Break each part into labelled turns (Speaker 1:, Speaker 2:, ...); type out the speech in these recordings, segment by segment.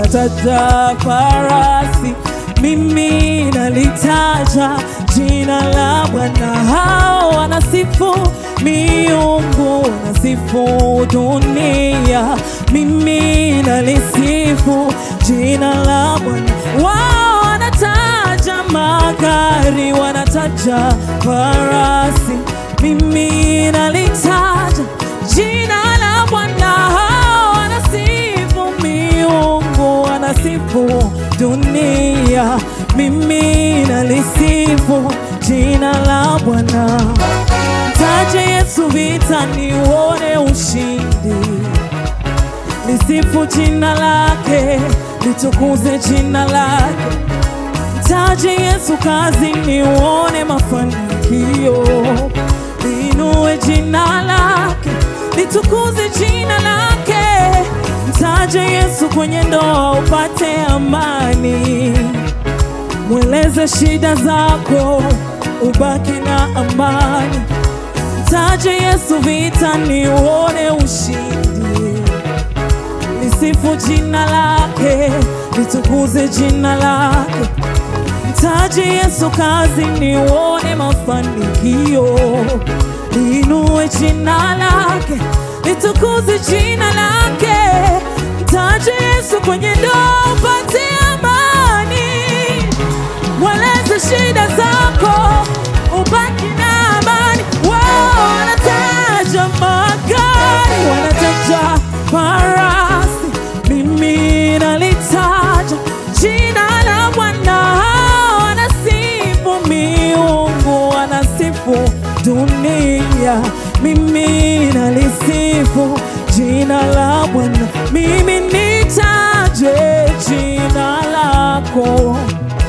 Speaker 1: wanataja farasi, mimi nalitaja jina la Bwana. Hao wanasifu miungu, wanasifu dunia, mimi nalisifu jina la Bwana. Wao wanataja magari, wanataja farasi, mimi nalitaja jina la Bwana. Hao wanasifu miungu, wanasifu dunia, mimi nalisifu jina la Bwana. Mtaje Yesu vita, niuone ushindi lisifu jina lake, litukuze jina lake. Mtaje Yesu kazi, niuone mafanikio. Liinue jina lake, litukuze jina lake. Mtaje Yesu kwenye ndoa, upate amani. Mweleze shida zako, ubaki na amani. Mtaje Yesu vita, niuone ushindi lisifu jina lake, litukuze jina lake. Mtaje Yesu kazi, nione mafanikio. Liinue jina lake, litukuze jina lake. Mtaje Yesu kwenye ndoa, upate amani. Mweleze shida zako, ubaki na amani. Wao wanataja magari, wanataja farasi, mimi nalitaja jina la Bwana. Hao Wanasifu miungu, wanasifu dunia, mimi nalisifu jina la Bwana. Mimi nitaje jina lako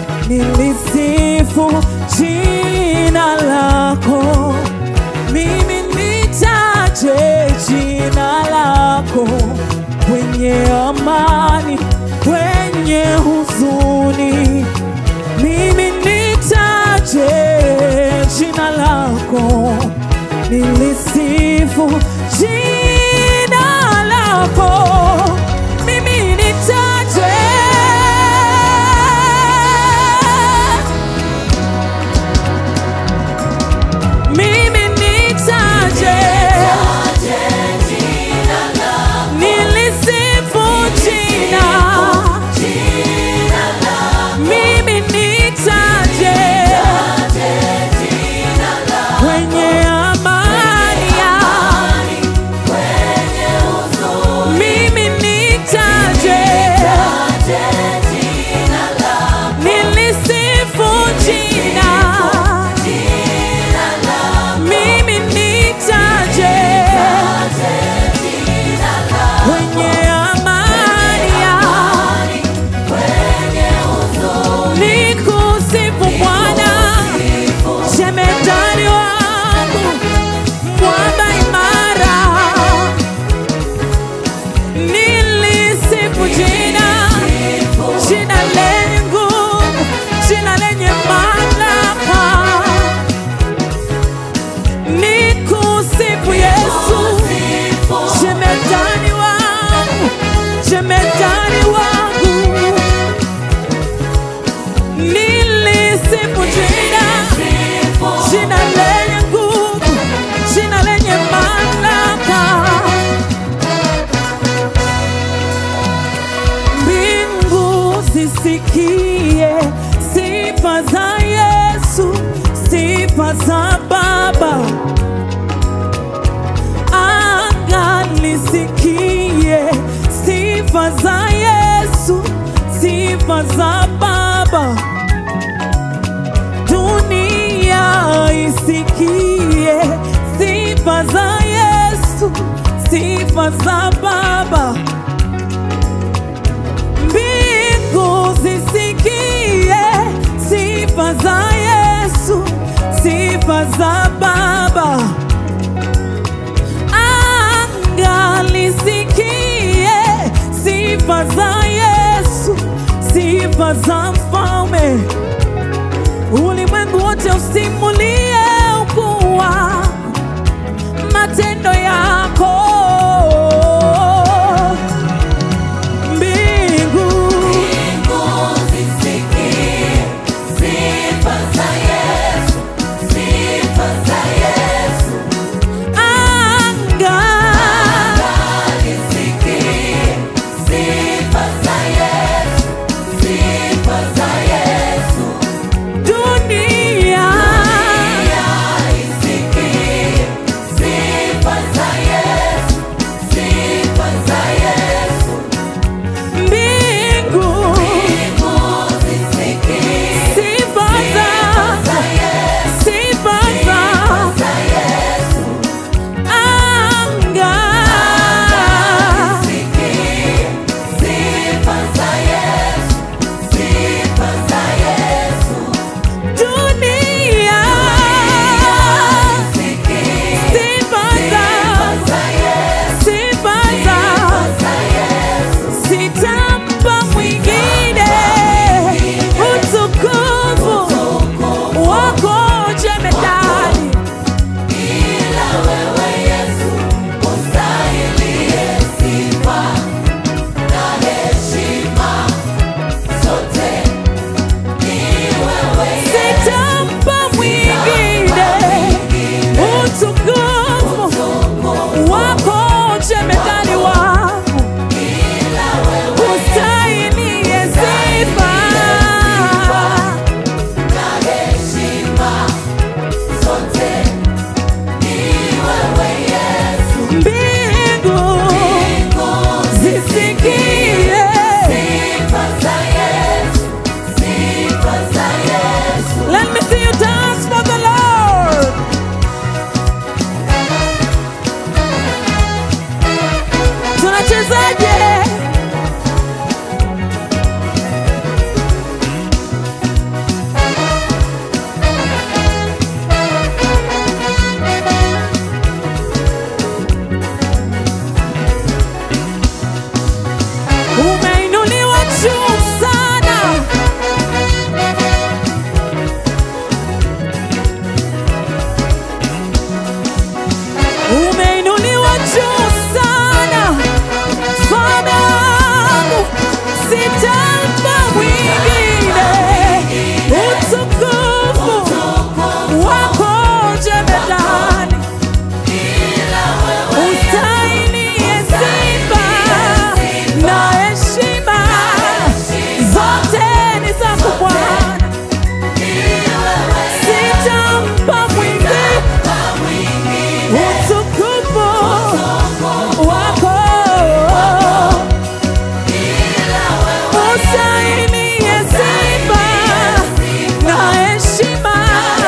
Speaker 1: nilisifu jina lako, mimi nitaje jina lako kwenye amani, kwenye huzuni, mimi nitaje jina lako, nilisifu jina lako, mimi nitaje mimi nitaje, nilisifu jina, mimi nitaje kwenye amani ya mimi nitaje, nilisifu jina mimi nitaje kwenye amani ya nikusifu Bwana, jemedari wangu, mwamba imara, nilisifu jina, jina lenye nguvu, jina lenye mamlaka nikusifu Yesu, jemedani wangu, jemedani wangu, nilisifu jina, jina lenye nguvu, jina lenye mamlaka. Mbingu zisikie sifa za Yesu, sifa za Baba anga lisikie sifa za Yesu, sifa za Baba. Dunia isikie sifa za Yesu, sifa za Baba. Mbingu zisikie sifa za Yesu, sifa za Baba anga lisikie sifa za Yesu, sifa za mfalme. Ulimwengu wote usimulie ukuu wako, matendo yako. Mbingu Nawezaje? Umeinuliwa juu sana. Umeinuliwa juu sana. Mfalme wangu, sitampa mwingine utukufu wako jemedani. Ustahilie sifa na heshima, zote ni zako Bwana. Sitampa mwingine utukufu wako. Ustahilie sifa na heshima,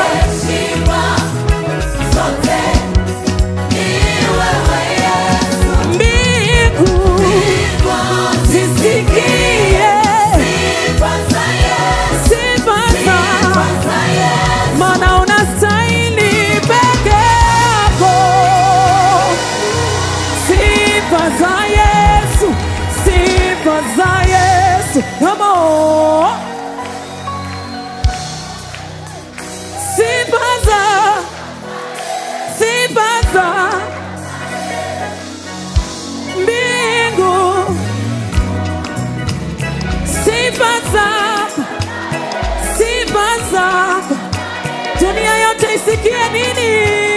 Speaker 1: mbingu zisikie sifa zako, maana unastahili peke yako. Sifa za Yesu, sifa za Yesu, come on. Sifa za, sifa za mbingu, sifa zako, sifa zako, dunia yote isikie nini?